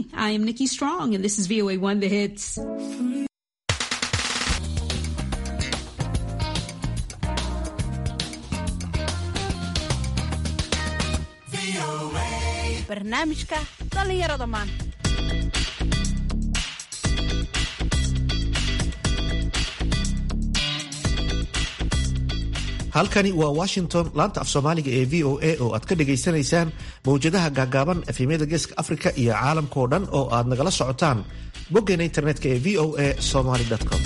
I am Nikki Strong, and this is VOA One The Hits. barnaamijka dhallinyarada maanta halkani waa washington laanta af soomaaliga ee v o a oo aad ka dhagaysanaysaan mawjadaha gaagaaban efemyada geeska afrika iyo caalamka oo dhan oo aad nagala socotaan boggeena internetka ee v o a somaly com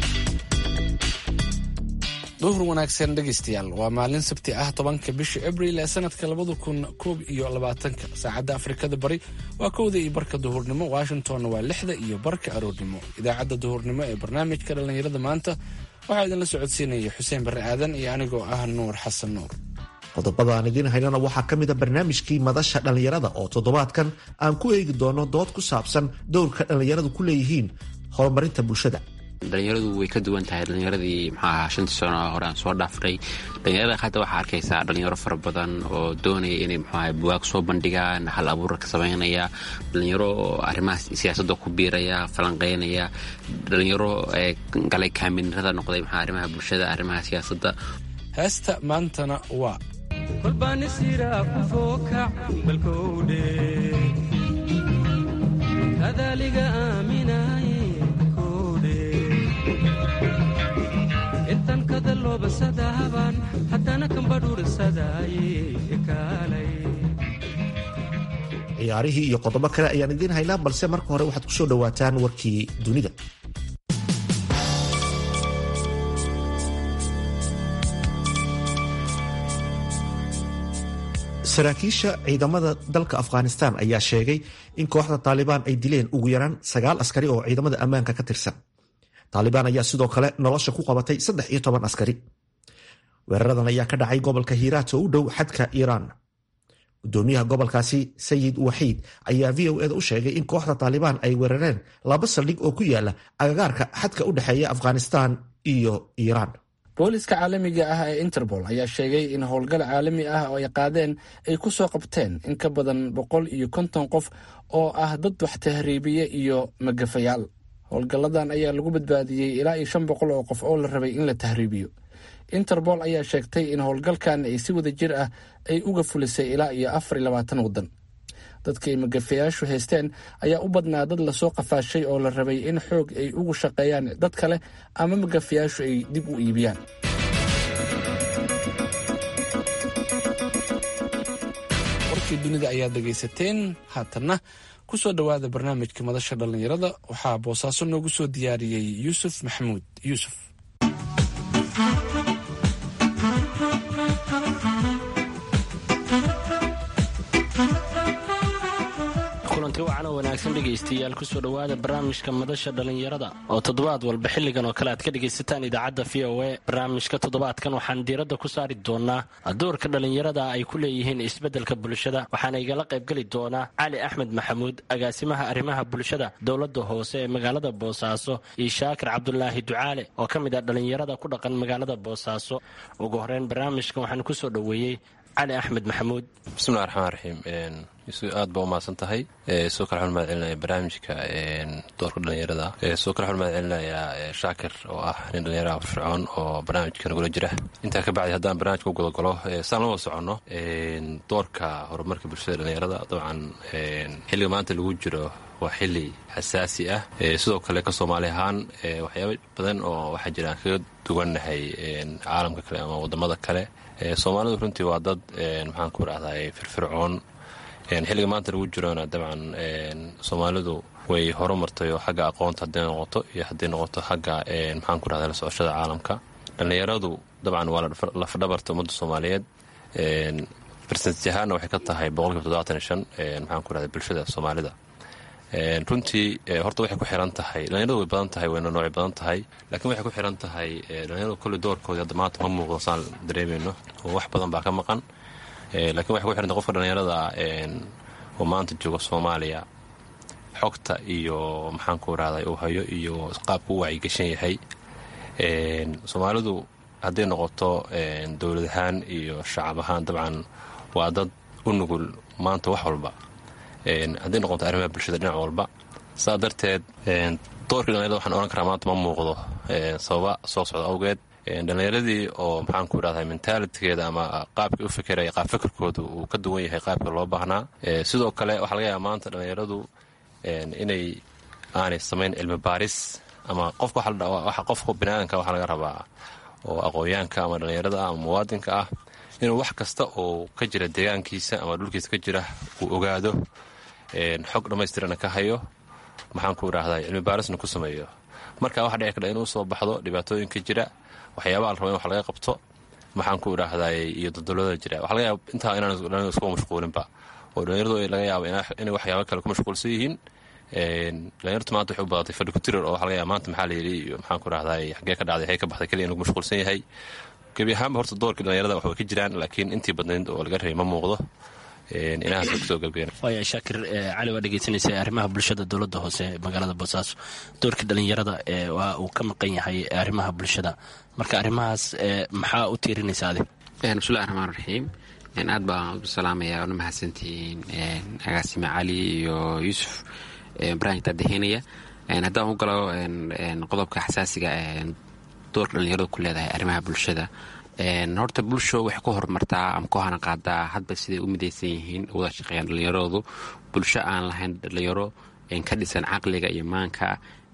duhur wanaagsan dhegaystayaal waa maalin sabti ah tobanka bisha abril ee sanadka labada kun koob iyo labaatanka saacadda afrikada bari waa kowda iyo barka duhurnimo washingtonna waa lixda iyo barka aroornimo idaacadda duhurnimo ee barnaamijka dhallinyarada maanta waxaa idinla socodsiinaya xuseen barre aadan iyo anigoo ah nuur xasan nuur qodobada aan idiin haynana waxaa ka mid a barnaamijkii madasha dhallinyarada oo toddobaadkan aan ku eegi doono dood ku saabsan dowrka dhallinyaradu ku leeyihiin horumarinta bulshada dhalinyaradu way ka duwan tahay dhalinyaradii maxaa ahaa shantii sano hore aan soo dhaafnay dhalinyarada hadda waxaa arkaysaa dhalinyaro fara badan oo doonaya inay muxuaha buwaag soo bandhigaan hal abuura ka samaynaya dhalinyaro arrimaha siyaasadda ku biiraya falanqeynaya dhalinyaro galay kaaminirada noqday maxaa arrimaha bulshada arrimaha siyaasadda heesta maantana waa kolbaanisira kufookac balkowdhe kadaliga aaminaye intan kadaloobasadaaban haddana kambadhuurisadaaye kaalay ciyaarihii iyo qodobo kale ayaan idiin haynaa balse marka hore waxaad ku soo dhowaataan warkii dunida saraakiisha ciidamada dalka afghanistan ayaa sheegay in kooxda taalibaan ay dileen ugu yaraan sagaal askari oo ciidamada ammaanka ka tirsan taalibaan ayaa sidoo kale nolosha ku qabatay saddex iyo toban askari weeraradan ayaa ka dhacay gobolka hiiraat oo u dhow xadka iiraan gudoomiyaha gobolkaasi sayid waxiid ayaa v o eda u sheegay in kooxda taalibaan ay weerareen laba saldhig oo ku yaala agagaarka xadka u dhexeeya afghanistan iyo iiraan booliska caalamiga ah ee interpol ayaa sheegay in howlgal caalami ah oo ay qaadeen ay ku soo qabteen in ka badan boqol iyo konton qof oo ah dad wax tahriibiye iyo magafayaal howlgalladan ayaa lagu badbaadiyey ilaa iyo shan boqol oo qof oo la rabay in la tahriibiyo interpol ayaa sheegtay in howlgalkan ay si wada jir ah ay uga fulisay ilaa iyo afar iyo labaatan waddan dadka ay magafayaashu haysteen ayaa u badnaa dad lasoo qafaashay oo la rabay in xoog ay ugu shaqeeyaan dad kale ama magafayaashu ay dib u iibiyaan warkii dunida ayaad dhegaysateen haatanna ku soo dhowaada barnaamijka madasha dhallinyarada waxaa boosaaso noogu soo diyaariyey yuusuf maxamuud yuusuf kulanti wacan oo wanaagsan dhegaystayaal kusoo dhowaada barnaamijka madasha dhallinyarada oo toddobaad walba xilligan oo kale aad ka dhegaysataan idaacadda v o a barnaamijka toddobaadkan waxaan diiradda ku saari doonaa doorka dhallinyarada ay ku leeyihiin isbeddelka bulshada waxaana igala qaybgeli doonaa cali axmed maxamuud agaasimaha arrimaha bulshada dowladda hoose ee magaalada boosaaso iyo shaakir cabdulaahi ducaale oo ka mid ah dhallinyarada ku dhaqan magaalada boosaaso ugu horeyn barnaamijkan waxaan kusoo dhoweeyey cali axmed maxamuud bismillahi raxmaan raxiim aad baa umahadsan tahay soo kale waxaan mahad celinaya barnaamijka doorka dhalinyarada soo kale waxaan mahad celinayaa shaakir oo ah nin dhalinyaraha firfircoon oo barnaamijka nagula jira intaa ka bacdi haddaan barnaamijka u gudagalo saan la wada soconno doorka horumarka bulshada dhalinyarada dabcan xilliga maanta lagu jiro waa xili xasaasi ah sidoo kale ka soomaali ahaan waxyaaba badan oo waxaa jira aan kaga duwannahay caalamka kale ama wadamada kale soomaalidu runtii waa dad maxaan ku rahday firfircoon xilliga maanta lagu jirona dabcan soomaalidu way horumartay oo xagga aqoonta hadday noqoto iyo hadday noqoto xagga maxaan ku rahda la socoshada caalamka dhallinyaradu dabcan waa lafdhabarta ummadda soomaaliyeed barsentaj ahaanna waxay ka tahay boqolkiiba toddobaatan iyo shan maxaan ku rahda bulshada soomaalida runtii horta waxay ku xiran tahay dhalinyaradu way badan tahay wayna noocay badan tahay laakiin waxay ku xiran tahay dhalinyaradu kolley doorkoodii hadda maanta ma muuqdo saan dareemayno oo wax badan baa ka maqan lakiin waxay ku xiran tahay qofka dhalinyarada oo maanta jooga soomaaliya xogta iyo maxaan ku rahday uu hayo iyo qaabka u wacyigashan yahay soomaalidu hadday noqoto dowlad ahaan iyo shacab ahaan dabcan waa dad u nugul maanta wax walba hadday noqoto arrimaha bulshada dhinac walba saa darteed doorkii dhalinyarada waxaan ohan karaa maanta ma muuqdo sababa soo socda awgeed dhallinyaradii oo maxaanku idhahdaa mentaalitigeeda ama qaabkii u fikiraya qaab fikirkooda uu ka duwan yahay qaabka loo baahnaa sidoo kale waxaa laga yaaba maanta dhallinyaradu inay aanay samayn cilmi baaris ama qofka waxa qofka biniaadanka waxaa laga rabaa oo aqoonyaanka ama dhallinyarada ama muwaadinka ah inuu wax kasta oo ka jira deegaankiisa ama dhulkiisa ka jira uu ogaado xog dhammaystirana ka hayo maxaanku idhahdaa cilmi baarisna ku sameeyo marka waxa dhici kardha inuu soo baxdo dhibaatooyinka jira waxyaabaha la raba in wax laga qabto maxaanku idhaahdaay iyo dodolada jira waxa laga yaaba intaa inaan dhalinyaradu iskuga mashquulinba oo dhalinyaradu laga yaaba inay waxyaaba kale ku mashquulsan yihiin dhalinyartu maanta waxay u badatay fadhi ku tirir oo waxa laga yaaba maanta maxaa la yidhi iyo maxaanku idhahdaay xaggee ka dhacday xagee ka baxday keliya inuu ku mashquulsan yahay gebi ahaanba horta doorkii dhalinyarada wax way ka jiraan laakiin intii badnayd oo laga rabay ma muuqdo inahaas kusoo gabgeen waaya shaakir cali waa dhegeysanaysa arrimaha bulshada dowladda hoose magaalada boosaaso doorkii dhalinyarada waa uu ka maqan yahay arrimaha bulshada marka arrimahaas maxaa u tiirinaysa adig bismillahi raxmaan raxiim aad baan u salaamaya una mahadsantihiin agaasime cali iyo yuusuf barnaamijka daheynaya haddaan u galo qodobka xasaasiga doorka dhalinyaradu ku leedahay arrimaha bulshada horta bulsho waxay ku horumartaa ama ku hana qaadaa hadba siday u midaysan yihiin wada shaqeeyaan dhallinyaradoodu bulsho aan lahayn dhalinyaro ka dhisan caqliga iyo maanka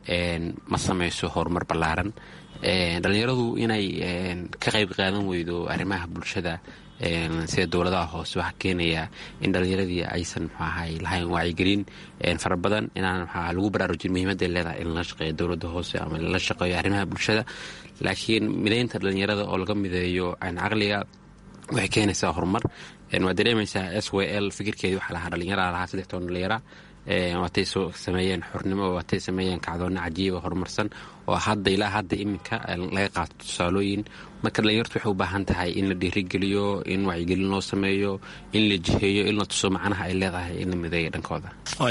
ma samayso horumar ballaaran dhallinyaradu inay ka qayb qaadan weydo arrimaha bulshada sida dowladaha hoose waxaa keenaya in dhallinyaradii aysan mxuu ahay lahayn wacyigelin fara badan inaan mxuaha lagu baraarujin muhiimadday leedahay in lala shaqeeyo dowladda hoose ama lala shaqeeyo arrimaha bulshada laakiin midaynta dhallinyarada oo laga mideeyo caqliga waxay keenaysaa horumar waad dareemaysaa s w l fikirkeedii waxaa lahaa dhallinyara lahaa saddex toban dhallinyara waatay soo sameeyeen xornimo waatay sameeyeen kacdoonna cajiiba horumarsan oo hadda ilaa hadda iminka laga qaato tusaalooyin marka dhalinyartu waxay u baahan tahay in la dhiirigeliyo in wacyigelin loo sameeyo in la jiheeyo in la tuso macnaha ay leedahay in la mideeya dhankooda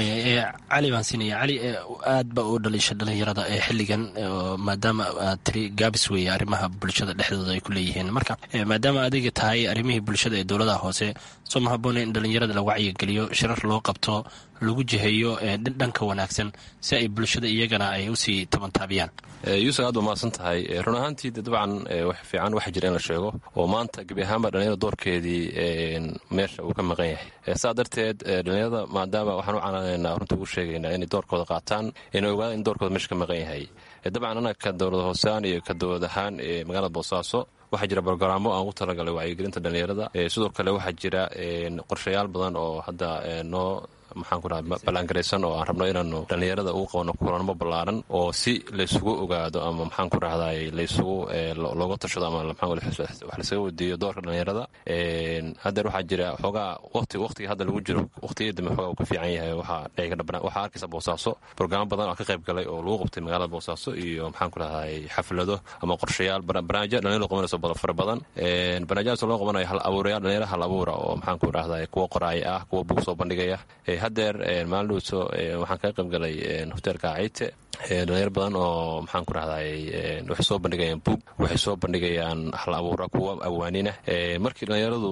cali baan siinaya cali aad ba u dhaliisha dhalinyarada ee xilligan maadaama aad tiri gaabis weeye arrimaha bulshada dhexdooda ay ku leeyihiin marka maadaama adiga tahay arrimihii bulshada ee dowladaha hoose soo ma haboona in dhalinyarada la wacyigeliyo shirar loo qabto lagu jiheeyo dhanka wanaagsan si ay bulshada iyagana ay usii tabantaabiyaan yuusuf aad ba mahadsan tahay run ahaantii de dabcan wax fiican waxa jira in la sheego oo maanta gebi ahaanba dhalinyarada doorkeedii meesha uu ka maqan yahay saa darteed dhalinyarada maadaama waxaan u canaanaynaa runta ugu sheegaynaa inay doorkooda qaataan inay ogaadaan in doorkooda meesha ka maqan yahay dabcan annaga ka dowlad hoosaan iyo ka dowlad ahaan ee magaalada boosaaso waxaa jira brogaraamo aan ugu talagalay wacyigelinta dhalinyarada sidoo kale waxaa jira qorshayaal badan oo hadda noo maxaanku dhaha ballaangaraysan oo aan rabno inaanu dhallinyarada ugu qabano kulanmo ballaaran oo si laysugu ogaado ama maxaanku rahday laysugu looga tashado ama wax laysaga weydiiyo doorka dhallinyarada haddeer waxaa jira xoogaa waqti waqtiga hadda lagu jiro waqtiyada dambe xoogaa uu ka fiican yahay waxaa waxaa arkaysa boosaaso brograamo badan oo ka qayb galay oo lagu qabtay magaalada boosaaso iyo maxaanku rahday xaflado ama qorshayaal barnaamijya dhalinyaro qabanayso fara badan barnaamijyadaas loo qabanayo hal abuurayaal dhalinyaro hal abuura oo maxaanku rahday kuwa qoraaya ah kuwa bug soo bandhigaya haddeer maalindhowso waxaan kaga qayb galay hoteelka cayte dhalinyar badan oo maxaan ku rahday waxay soo bandhigayaan buug waxay soo bandhigayaan hal abuura kuwa awaanina markii dhalinyaradu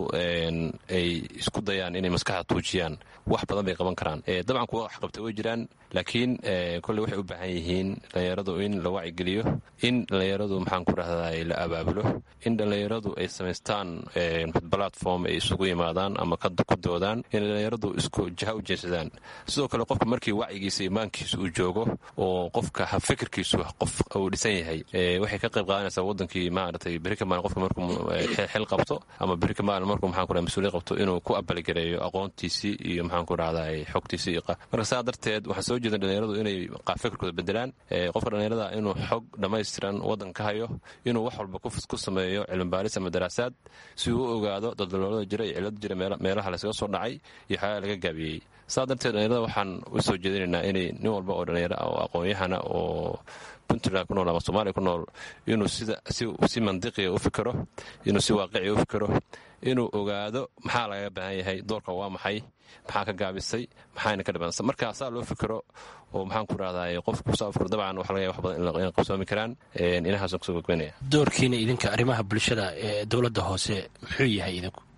ay isku dayaan inay maskaxda tuujiyaan wax badan bay qaban karaan dabcan kuwa wax qabta way jiraan laakiin kolley waxay u baahan yihiin dhalinyaradu in la wacigeliyo in dhalinyaradu maxaan ku rahday la abaabulo in dhalinyaradu ay samaystaan platform ay isugu yimaadaan ama ku doodaan in dhalinyaradu isku jaha u jeensadaan sidoo kale qofka markii wacyigiisa imaankiisa uu joogo oo qofka fikirkiisu qof uu dhisan yahay waxay ka qayb qaadanaysaa wadankii maaragtay berika maalin qofka markuu xil qabto ama berika maalin markuu maxaan ku rahay mas-uuliyad qabto inuu ku abaligareeyo aqoontiisii iyo maxaan ku rahday xogtiisii iyo marka saa darteed waxaan soo jeedan dhalinyaradu inay fikirkooda bedelaan qofka dhalinyarada inuu xog dhammaystiran waddan ka hayo inuu wax walba ku sameeyo cilmibaaris ama daraasaad si uu u ogaado daldaloolada jira iyo cilada jira meelaha laysaga soo dhacay iyo xayaa laga gaabiyey saa darteed dhalinyarada waxaan u soo jeedinaynaa inay nin walba oo dhalinyaro ah oo aqoon-yahana oo puntland ku nool ama soomaaliya ku nool inuu sida si mandiqiga u fikiro inuu si waaqiciga u fikiro inuu ogaado maxaa lagaga baahan yahay doorka waa maxay maxaa ka gaabisay maxaana ka dhibansa marka saa loo fikiro oo maxaan ku rahday qofku saa fikiro dabcan waxa laga yahay wax badan inay qabsoomi karaan inahaasaan kusoo gogbanaya doorkiina idinka arrimaha bulshada ee dowladda hoose muxuu yahay idinku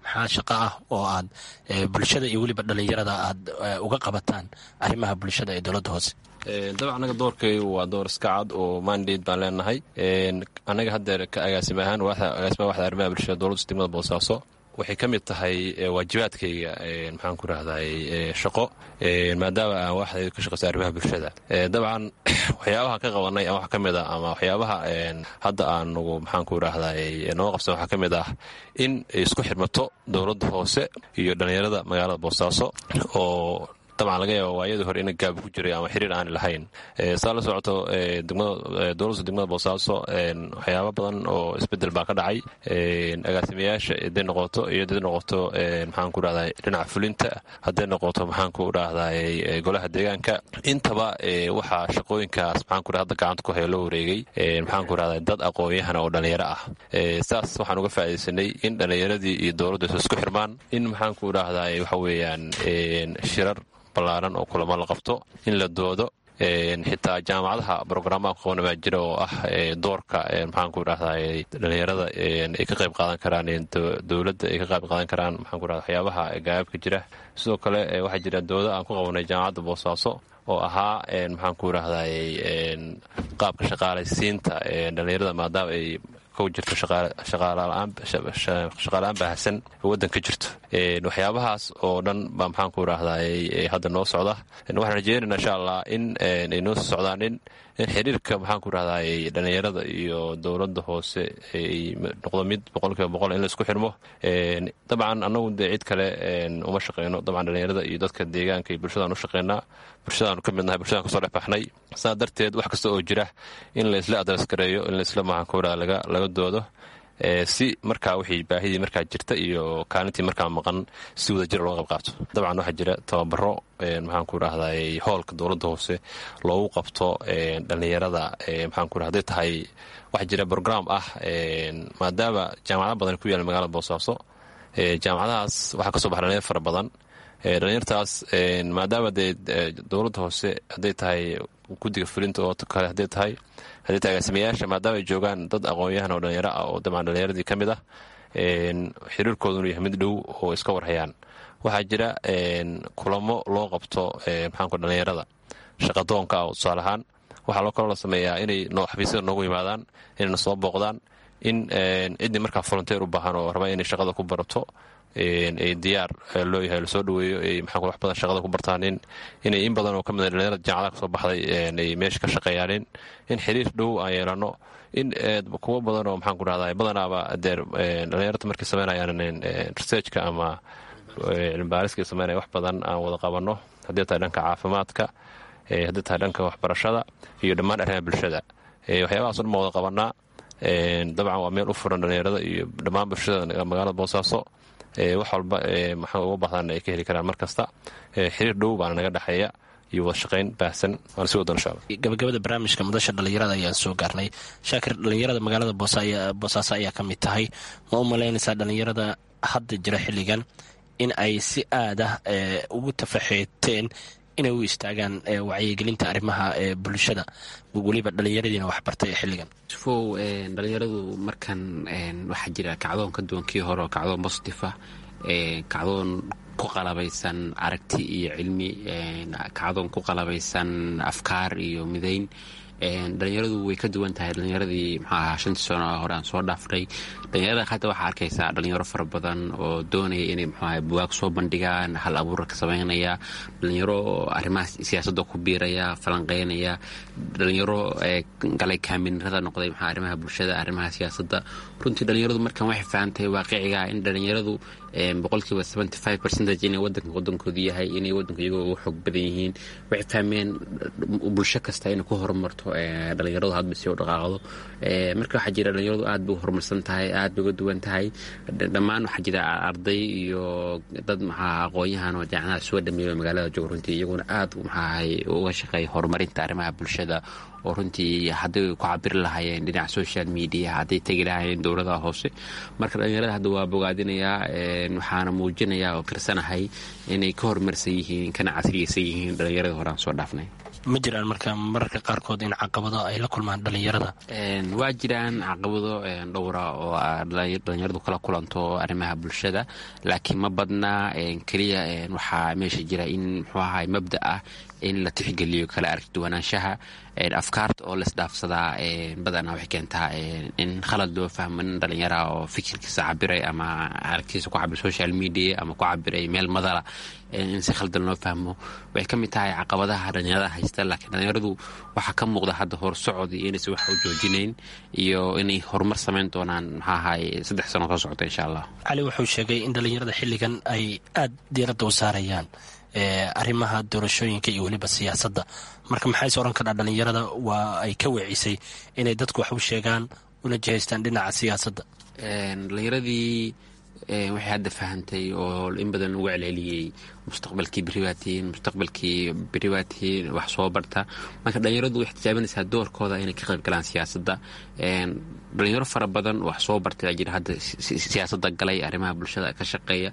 maxaa shaqo ah oo aad bulshada iyo weliba dhallinyarada aad uga qabataan arrimaha bulshada ee dowladda hoose dabcan anaga doorkaygu waa door iska cad oo mandate baan leenahay annaga haddeer ka agaasima ahaan agaasima waxda arrimaha bulshada dowladda degmada boosaaso waxay ka mid tahay waajibaadkayga maxaan ku rahday shaqo maadaama aan waxda ka shaqaysa arrimaha bulshada dabcan waxyaabaha ka qabanay wax ka mid a ama waxyaabaha hadda aanugu maxaan ku rahday noo qabsan waxaa ka mid ah in isku xirmato dowladda hoose iyo dhallinyarada magaalada boosaaso oo dabcan laga yaaba waayadii hore ina gaab ku jiray ama xiriir aani lahayn saa la socoto dowladda degmada boosaaso waxyaaba badan oo isbedel baa ka dhacay agaasimayaasha haday noqoto iyo haday noqoto maxaan ku rahday dhinaca fulinta hadday noqoto maxaan ku rahday golaha deegaanka intaba waxaa shaqooyinkaas maxaan ku hadda gacanta ku haya loo wareegay maxaan ku rahday dad aqoon-yahana oo dhallinyaro ah saas waxaan uga faa'iidaysanay in dhallinyaradii iyo dowladdu isku xirmaan in maxaan ku rahday waxa weeyaan shirar ballaaran oo kulamo la qabto in la doodo xitaa jaamacadaha brograamaha ku qabana baa jira oo ah doorka maxaan ku rahday dhallinyarada ay ka qayb qaadan karaan dowladda ay ka qayb qaadan karaan maxaan ku rahda waxyaabaha gaababka jira sidoo kale waxaa jira dooda aan ku qabanay jaamacadda boosaaso oo ahaa maxaan ku rahday qaabka shaqaalaysiinta dhallinyarada maadaama ay ku jirto shaqaala-aan baahsan waddanka jirto waxyaabahaas oo dhan baa maxaan ku rahday hadda noo socda waxaan rajeynayna insha allah in ay noo soo socdaan in in xiriirka maxaan ku rahday dhallinyarada iyo dowladda hoose ay noqdo mid boqolkiiba boqol in la isku xirmo dabcan annagu dee cid kale uma shaqeyno dabcan dhallinyarada iyo dadka deegaanka iyo bulshadaan u shaqeynaa bulshadaanu ka midnahay bulshadaan kasoo dhex baxnay saa darteed wax kasta oo jira in la isla adreskareeyo in la isla maxaan ku rahda laga doodo si markaa wixii baahidii markaa jirta iyo kaalintii markaa maqan si wada jir looga qayb qaato dabcan waxaa jira tababaro maxaan ku rahday hoolka dowladda hoose loogu qabto dhallinyarada maxaan ku haday tahay waxaa jira brograam ah maadaama jaamacado badan ku yaala magaalada boosaaso jaamacadahaas waxaa kasoo baxa dhalinyar fara badan dhalinyartaas maadaama dee dowladda hoose hadday tahay guddiga fulinta oo kale hadday tahay hadday tahay agaasimayaasha maadaama ay joogaan dad aqoon-yahan oo dhalinyaro ah oo dabcan dhallinyaradii ka mid ah xiriirkoodunu yahay mid dhow oo iska warhayaan waxaa jira kulamo loo qabto maxaanku dhallinyarada shaqadoonka ah oo tusaale ahaan waxaa loo kaloo la sameeyaa inay xafiisyada noogu yimaadaan inayna soo booqdaan in ciddii markaa volunteer u baahan oo raba inay shaqada ku barato ay diyaar loo yahay lasoo dhaweeyo ay maxaa wax badan shaqada ku bartaan in inay in badan oo ka mid a dhalinyarada jaamacadaha kasoo baxday ay meesha ka shaqeeyaanin in xiriir dhow aan yeelano in kuwo badan oo maxaan ku rahdaa badanaaba deer dhalinyarta markay sameynayaan researchka ama cilmibaariska sameynaya wax badan aan wada qabanno haddii tahay dhanka caafimaadka haddii tahay dhanka waxbarashada iyo dhammaan arrimaha bulshada waxyaabahaas o dhan baan wada qabanaa dabcan waa meel u furan dhalinyarada iyo dhammaan bulshada magaalada boosaaso wax walba maxaa uga baahdan ay ka heli karaan mar kasta xiriir dhow baana naga dhexeeya iyo wada shaqayn baahsan waana si wadan insha allah gabagabada barnaamijka madasha dhallinyarada ayaan soo gaarnay shaakir dhallinyarada magaalada boosaaso ayaa ka mid tahay ma u malaynaysaa dhallinyarada hadda jira xilligan in ay si aada ugu tafaxeeteen inay u istaagaan wacyigelinta arrimaha bulshada weliba dhallinyaradiina waxbartay ee xilligan fow dhalinyaradu markan waxaa jira kacdoon ka duwan kii hore oo kacdoon positif ah kacdoon ku qalabaysan aragti iyo cilmi kacdoon ku qalabaysan afkaar iyo midayn dhalinyaradu way ka duwan tahay dhalinyaradii mxuu ahaa shantii sano hore aan soo dhaafnay dhalinyarada hadda waxaa arkaysaa dhalinyaro fara badan oo doonaya inay mxuu ahay buwaag soo bandhigaan hal abuura ka samaynaya dhalinyaro arrimaha siyaasadda ku biiraya falanqeynaya dhalinyaro galay kaaminirada noqday mxua arrimaha bulshada arrimaha siyaasadda runtii dhalinyaradu markan waxay fahamtahay waaqiciga in dhalinyaradu boqolkiiba seventy five percentage inay wadanka wadankoodu yahay inay wadanku iyagoo ugu xoog badan yihiin waxay fahmeen bulsho kasta inay ku horumarto dhalinyaradu hadba si u dhaqaaqdo marka waxaa jira dhalinyaradu aad bay u horumarsan tahay aad bay uga duwan tahay dhammaan waxaa jira arday iyo dad maxaa aqoon-yahan oo jaamacada soo dhameeyo magaalada jooga runtii iyaguna aad maxaahay uga shaqeeya horumarinta arrimaha bulshada oo runtii hadday ku cabiri lahaayeen dhinaca social media hadday tegi lahaayeen dowladaha hoose marka dhalinyarada hadda waa bogaadinayaa waxaana muujinayaa oo kirsanahay inay ka horumarsan yihiin kana casriyeysan yihiin dhalinyarada hore aan soo dhaafnay ma jiraan marka mararka qaarkood in caqabado ay la kulmaan dhalinyarada waa jiraan caqabado dhowra oo dhalinyaradu kala kulanto arrimaha bulshada laakiin ma badna keliya waxaa meesha jira in muxuu ahay mabda ah in la tixgeliyo kala aragduwanaanshaha afkaarta oo laisdhaafsadaa badanaa waxay keentaa in khalad loo fahmo nin dhalinyaraha oo fikirkiisa cabiray ama aragtiisa ku cabiray social media ama ku cabiray meel madala in si khaldan loo fahmo waxay ka mid tahay caqabadaha dhalinyarada haysta laakiin dhalinyaradu waxaa ka muuqda hadda horsocod iyo inaysan wax u joojinayn iyo inay horumar samayn doonaan maxaa ahay saddex sano soo socota insha allah cali wuxuu sheegay in dhalinyarada xilligan ay aada diiradda u saarayaan arrimaha doorashooyinka iyo weliba siyaasadda marka maxayse odhan kadhaa dhalinyarada waa ay ka weecisay inay dadku wax u sheegaan una jihaystaan dhinaca siyaasadda dhalinyaradii waxay hadda fahantay oo in badan lagu celceliyey mustaqbalkii beri baa tihiin mustaqbalkii beri baa tihiin wax soo barta marka dhalinyaradu waxay tijaabinaysaa doorkooda inay ka qayb galaan siyaasadda dhalinyaro fara badan wax soo bartay aa jira hadda siyaasadda galay arrimaha bulshada ka shaqeeya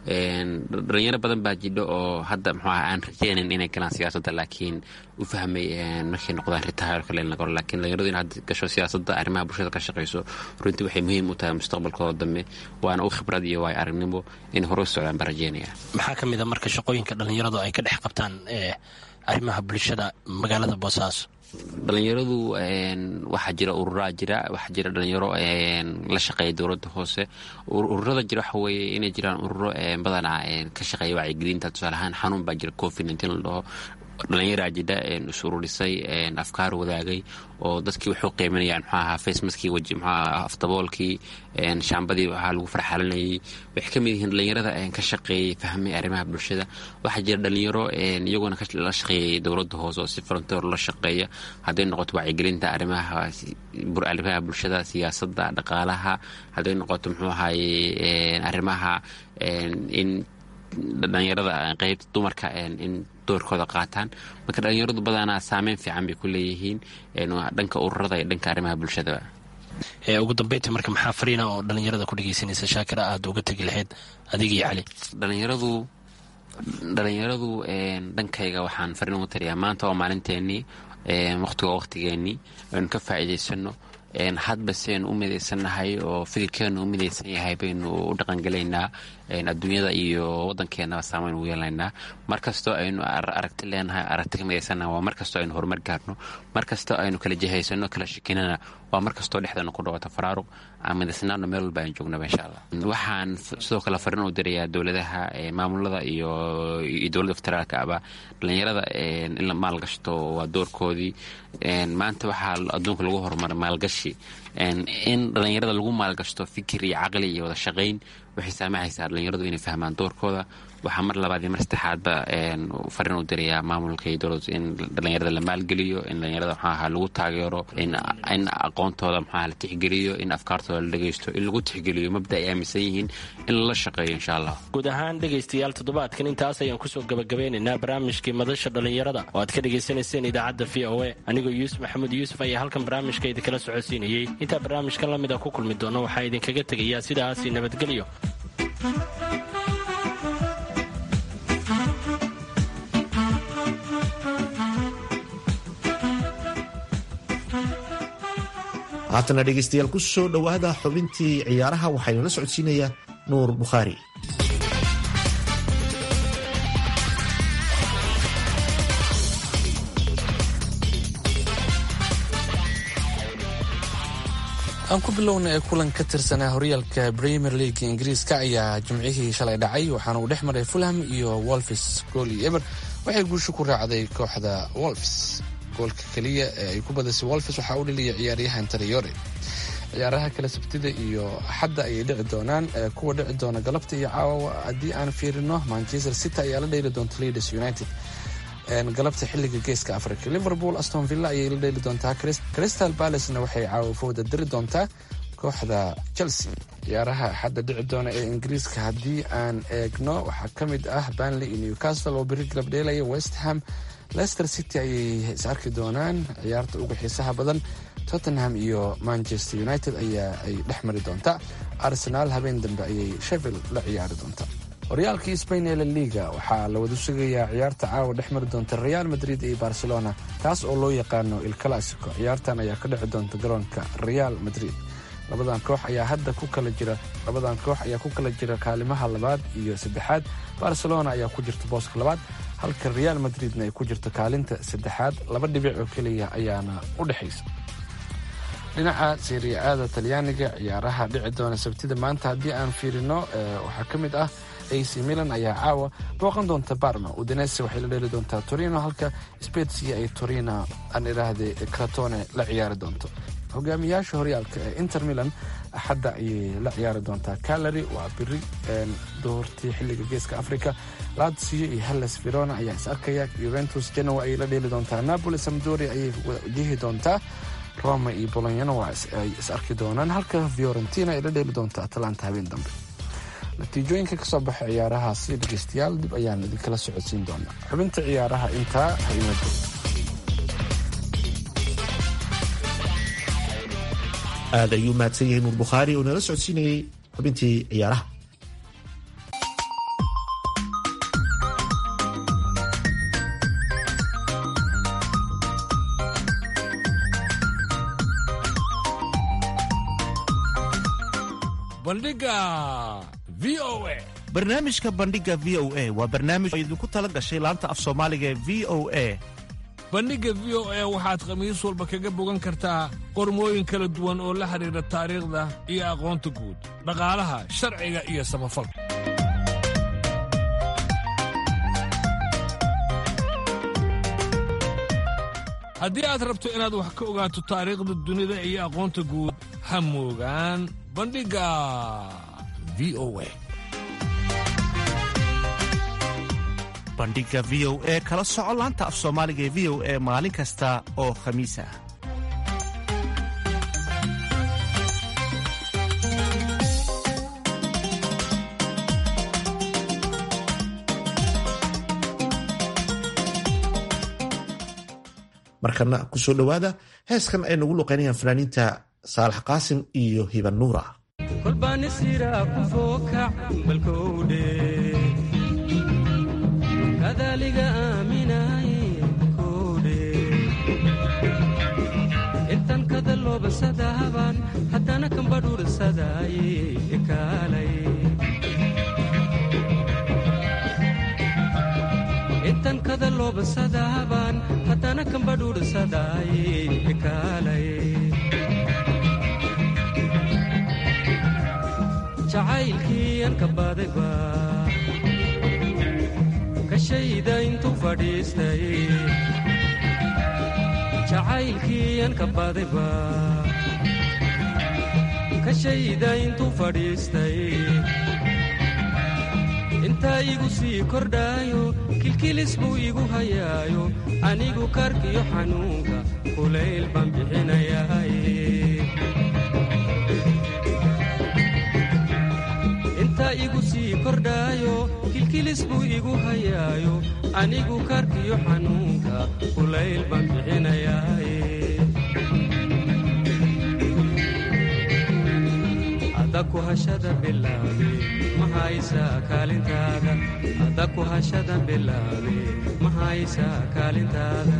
dhalinyaro badan baa jidho oo hadda muxuu aha aan rajeynayn inay galaan siyaasadda laakiin u fahmay markay noqdaan ritaayr kale laga hor laakiin dhalinyaradu in hadda gasho siyaasadda arrimaha bulshada ka shaqeyso runtii waxay muhiim u tahay mustaqbalkooda dambe waana u khibrad iyo waay aragnimo in hore u socdaan baan rajeynaya maxaa ka mid a marka shaqooyinka dhalinyaradu ay ka dhex qabtaan arrimaha bulshada magaalada boosaaso dhalinyaradu waxaa jira ururaa jira waxaa jira dhalinyaro la shaqeeya dowladda hoose ururada jira waxa weeye inay jiraan ururo badanaa ka shaqeeya wacyigelinta tusaale ahaan xanuun baa jira covid nineteen la dhaho dhalinyaraa jidha is ururisay afkaar wadaagay oo dadkii wuxuu qiiminayaan muxuu ahaa facemaskii weji muxuu ahaa afdaboolkii shaambadii waxaa lagu farxalinayay waxay ka mid yihiin dhalinyarada ka shaqeeyey fahmay arrimaha bulshada waxaa jira dhalinyaro iyaguna la shaqeeyay dowladda hoose oo si volunteer la shaqeeya hadday noqoto wacyigelinta arrimaha arrimaha bulshada siyaasadda dhaqaalaha hadday noqoto muxuu ahaye arrimaha in dhalinyarada qeybta dumarka in doorkooda qaataan marka dhalinyaradu badanaa saameyn fiican bay ku leeyihiin dhanka ururada iyo dhanka arrimaha bulshada ugu dambeynta marka maxaa fariina oo dhalinyarada ku dhegeysanaysa shaakira aada uga tegi lahayd adiga iyo cali dhalinyaradu dhalinyaradu dhankayga waxaan fariin ugu tariyaa maanta waa maalinteenii waqtiga waqtigeenii aynu ka faa'iidaysano hadba si aynu u midaysannahay oo fikirkeenu u midaysan yahay baynu u dhaqangelaynaa adduunyada iyo waddankeenaba saamayn ugu yeelanaynaa mar kastoo aynu aragti leenahay aragti ka midaysannaha waa mar kastoo aynu horumar gaarno mar kastoo aynu kala jihaysano kala shikinana waa mar kastoo dhexdeena ku dhawato faraaruq aan midaysnaano meel walba aynu joognaba insha allah waxaan sidoo kale fariin u dirayaa dowladaha maamulada iyo dowladda federaalka aba dhalinyarada in la maalgashto waa doorkoodii maanta waxaa adduunka lagu horumaray maalgashi in dhalinyarada lagu maalgashto fikir iyo caqli iyo wada shaqayn waxay saamixaysaa dhalinyaradu inay fahmaan doorkooda waxaa mar labaad iyo mar saddexaadba fariin u dirayaa maamulka iyo dowladdu in dhalinyarada la maalgeliyo in dhalinyarada maxaa ahaa lagu taageero in aqoontooda maxaa la tixgeliyo in afkaartooda la dhegeysto in lagu tixgeliyo mabda ay aaminsan yihiin in lala shaqeeyo insha allah guud ahaan dhegaystayaal toddobaadkan intaas ayaan kusoo gabagabeynaynaa barnaamijkii madasha dhalinyarada oo aad ka dhegaysanayseen idaacadda v o a anigoo yuusuf maxamuud yuusuf ayaa halkan barnaamijka idinkala socodsiinayey intaa barnaamijkan la mid a ku kulmi doono waxaa idinkaga tegayaa sidaasi nabadgelyo haatana dhegaystayaal ku soo dhowaada xubintii ciyaaraha waxaynala socodsiinayaa nuur bukhaari aan ku bilowna ee kulan ka tirsanaa horyaalka premier league ingiriiska ayaa jimcihii shalay dhacay waxaana uu dhex maray fulham iyo wolfis gool iyo eber waxay guusho ku raacday kooxda wolfs goolka keliya ee ay ku badisay wolfis waxaa u dhaliyay ciyaaryahan tariyore ciyaaraha kale sabtida iyo axadda ayay dhici doonaan kuwa dhici doona galabta iyo caawa haddii aan fiirino manchester city ayaa la dhayli doonta leaders united galabta xiliga geeska africa liverpool aston villa ayay la dhayli doontaa crystal balacena waxay caawafooda diri doontaa kooxda chelsea ciyaaraha axadda dhici doona ee ingiriiska haddii aan eegno waxaa ka mid ah banley iyo newcastle oo beri galab dheelaya west ham leicester city ayay is arki doonaan ciyaarta uga xiisaha badan tottenham iyo manchester united ayaa ay dhex mari doontaa arsenaal habeen dambe ayay sheffield la ciyaari doontaa horyaalkii spain ee la liga waxaa la wada sugayaa ciyaarta caawa dhex mari doonta real madrid iyo barcelona taas oo loo yaqaano il clasico ciyaartan ayaa ka dhici doonta garoonka real madrid labadan koox ayaa hadda ku kala jira labadan koox ayaa ku kala jira kaalimaha labaad iyo saddexaad barcelona ayaa ku jirta booska labaad halka real madridna ay ku jirto kaalinta saddexaad laba dhibic oo keliya ayaana u dhexaysa dhinaca seriya-aada talyaaniga ciyaaraha dhici doona sabtida maanta haddii aan fiirino waxaa ka mid ah ac milan ayaa caawa booqan doonta barma udinese waxay la dheeli doontaa torino halka spetsia ay torino aan idhaahday cratone la ciyaari doonto hogaamiyaasha horyaalka ee inter milan axadda ayay la ciyaari doontaa calary waa biri doortii xilliga geeska africa lazio iyo hellas verona ayaa is arkaya juventus genoa ayay la dheeli doontaa napoli samdori ayay wajihi doontaa roma iyo bolonyana waa ay is arki doonaan halka fiorentina ay la dheeli doontaa atalanta habeen dambe natiijooyinka kasoo baxa ciyaarahaasi dhegeystayaal dib ayaan idinkala socodsiin doonaa xubinta ciyaaraha intaa haima joogto aad ayuu mahadsan yahay nuur bukhaari oo nala socodsiinayey xubintii ciyaaraha bandhiga v o a barnaamijka bandhiga v o a waa barnaamij oo idinku tala gashay laanta af soomaaliga ee v o a bandhigga v o a waxaad khamiis walba kaga bogan kartaa qormooyin kala duwan oo la xidhiidha taariikhda iyo aqoonta guud dhaqaalaha sharciga iyo samafalka haddii aad rabto inaad wax ka ogaato taariikhda dunida iyo aqoonta guud ha moogaan bandhigga v o a bandhiga v o e kala soco laanta af soomaaliga ee v o e maalin kasta oo khamiis ah markana kusoo dhowaada heeskan ay nagu luqeynayaan fanaaniinta saalax qaasim iyo hiban nuura kolbaanisira ku fookac balkowdhe kadaliga aaminay kowdhe intan kada loobasadahaban haddana kambadhuursadaaye ekaalay intan kada loobasadahaban haddana kambadhuursadaaye ekaalay jacaylkii an ka badayba kashayda intuu fadhiistay jacaylkii an ka badayba kashayda intuu fadhiistay intaa igu sii kordhaayo kilkilis buu igu hayaayo anigu karkiyo xanuunka kulayl baan bixinayaay intaa igu sii kordhaayo kilkilis buu igu hayaayo anigu karkiyo xanuunka kulayl baan bixinayaay adaku hashada bilaabe ma haysaa kaalintaada adaku hashada bilaabe ma haysaa kaalintaada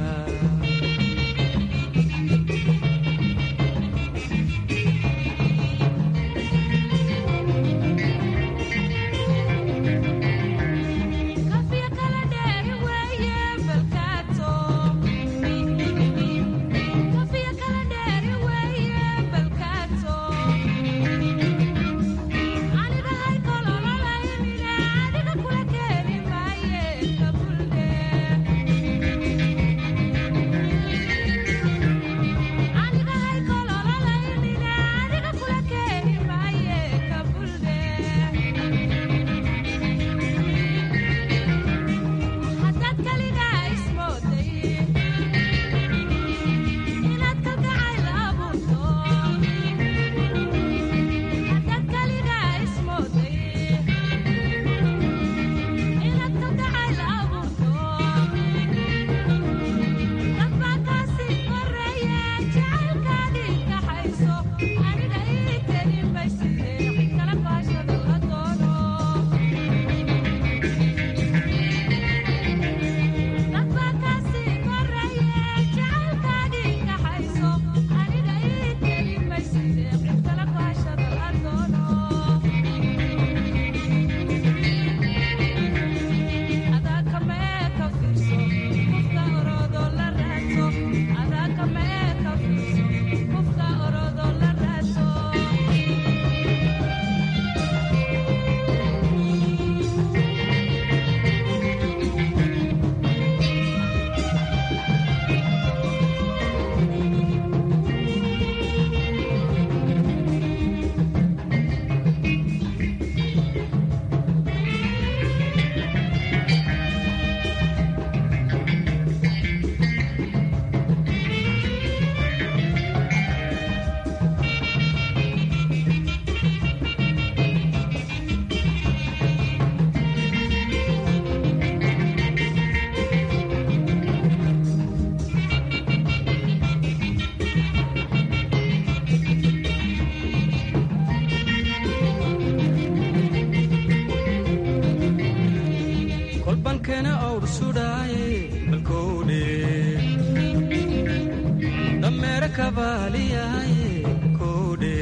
kabaaliyaye koodhe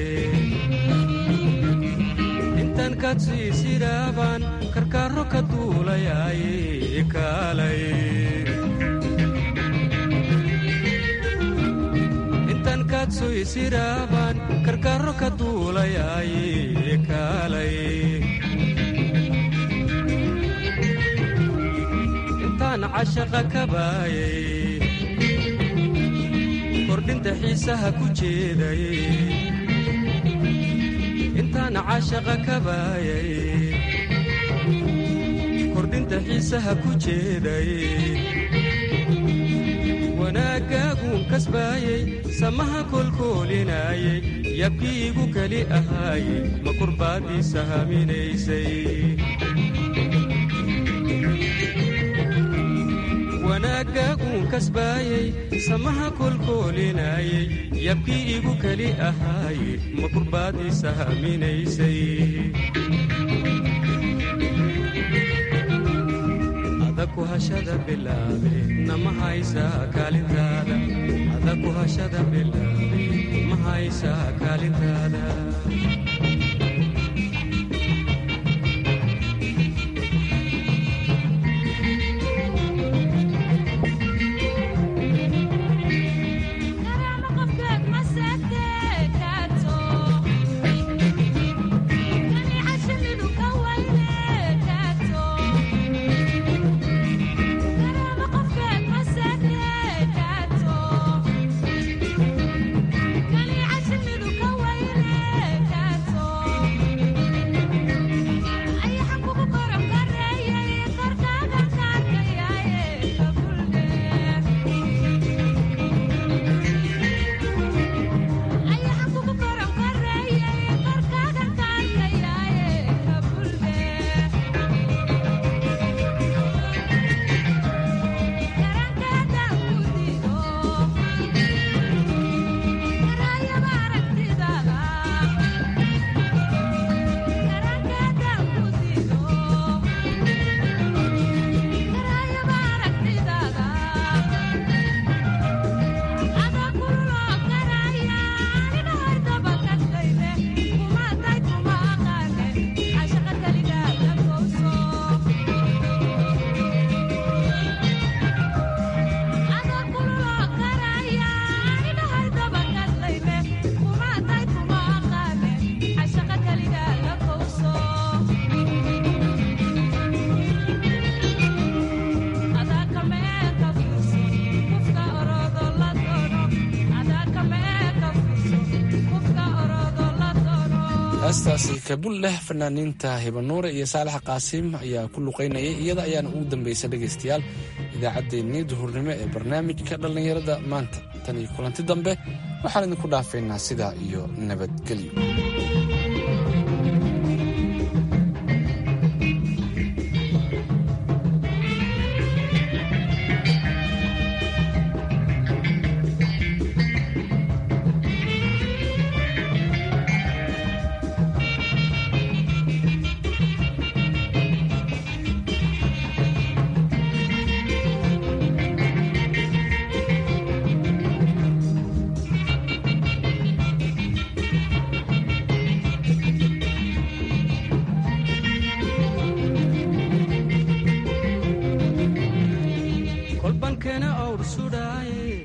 intaan kaadsiisiraabaan karkaaro ka duulayaaye kaalay intaan kaadsoysiraabaan karkaaro ka duulayaaye kaalay intaan cashaqa ka baayay kordhinta xiisaha ku jeeday intaan cashaqa ka baayay kordhinta xiisaha ku jeeday wanaaggaaguun kasbaayey samaha kolkoolinaayey yabkiigu keli ahaayey ma kurbaaddiisa haminaysay wanaaggaaguun kasbaayey samaha kolkoolinaayey yabkii igu keli ahaaye ma kurbaaddiisa haminaysay adaku hashada bilaabe nama haysaa kaalintaada adaku hashada bilaabe ma haysaa kaalintaada heestaasi kabul leh fanaaniinta hibanuure iyo saalax qaasiim ayaa ku luqaynayay iyada ayaana ugu dambaysa dhegaystayaal idaacaddeenii duhurnimo ee barnaamijka dhallinyarada maanta tan iyo kulanti dambe waxaan idinku dhaafaynaa sidaa iyo nabadgelyo